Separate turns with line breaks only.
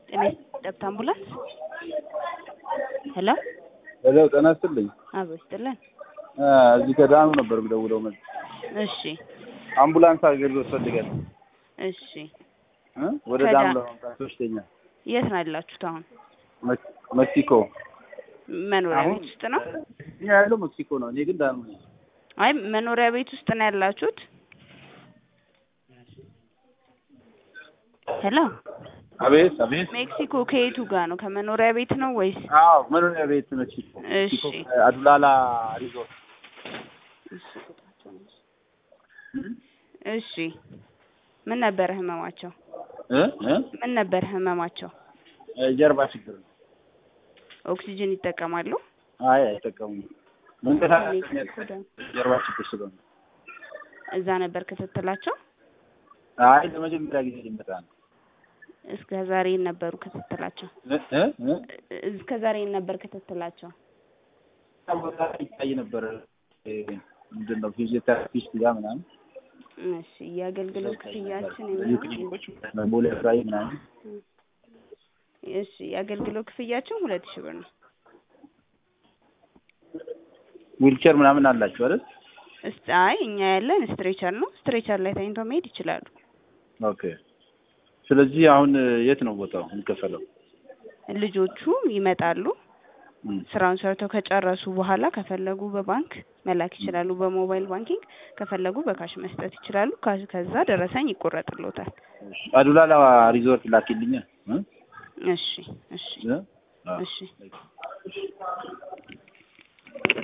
ጤና ጠብታ አምቡላንስ ሄሎ
ሄሎ ጤና ይስጥልኝ።
አቦ ይስጥልን።
እዚህ ከዳኑ ነበር የምደውለው። መ
እሺ
አምቡላንስ አገልግሎት ፈልጋለሁ
እሺ
እ ወደ
ከዳ-
ዳኑ ለማምጣት ሶስተኛ
የት ነው ያላችሁት አሁን?
መክ- ሜክሲኮ
መኖሪያ
አሁን
ቤት ውስጥ ነው?
እኛ ያለው ሜክሲኮ ነው። እኔ ግን ዳኑ ነኝ።
አይ መኖሪያ ቤት ውስጥ ነው ያላችሁት? ሄሎ
አቤት አቤት።
ሜክሲኮ ከየቱ ጋር ነው? ከመኖሪያ ቤት ነው ወይስ?
አዎ መኖሪያ ቤት ሜክሲኮ
እሺ
ሜክሲኮ አዱላላ ሪዞርት
እሺ ምን ነበር ህመማቸው?
እ እ
ምን ነበር ህመማቸው?
ጀርባ ችግር ነው።
ኦክሲጅን ይጠቀማሉ?
አይ አይጠቀሙም። መንቀሳቀስ
ሜክሲኮ ደግሞ
ጀርባ ችግር ስለሆነ
እዛ ነበር ክትትላቸው?
አይ ለመጀመሪያ ጊዜ ሊመጣ ነው።
እስከ ዛሬ ነበሩ ክትትላቸው?
እ እ እ
እስከ ዛሬ ነበር ክትትላቸው?
ቦታ ይታይ ነበር እ ምንድን ነው ፊዚዮቴራፒስት ጋር ምናምን
እሺ የአገልግሎት ክፍያችን
ልዩ
የሚሆነው
ክሊኒኮች ቦሌ አካባቢ ምናምን
እሺ የአገልግሎት ክፍያችን ሁለት ሺህ ብር ነው።
ዊልቸር ምናምን አላችሁ አይደል?
እስቲ አይ እኛ ያለን ስትሬቸር ነው። ስትሬቸር ላይ ተኝተው መሄድ ይችላሉ።
ኦኬ። ስለዚህ አሁን የት ነው ቦታው የሚከፈለው?
ልጆቹ ይመጣሉ።
እም፣
ስራውን ሰርተው ከጨረሱ በኋላ ከፈለጉ በባንክ መላክ ይችላሉ፣ በሞባይል ባንኪንግ ከፈለጉ በካሽ መስጠት ይችላሉ። ካ- ከዛ ደረሰኝ ይቆረጥሎታል።
አዱላላ ሪዞርት ላኪልኝ እ
እሺ እሺ
እ? አዎ።
እሺ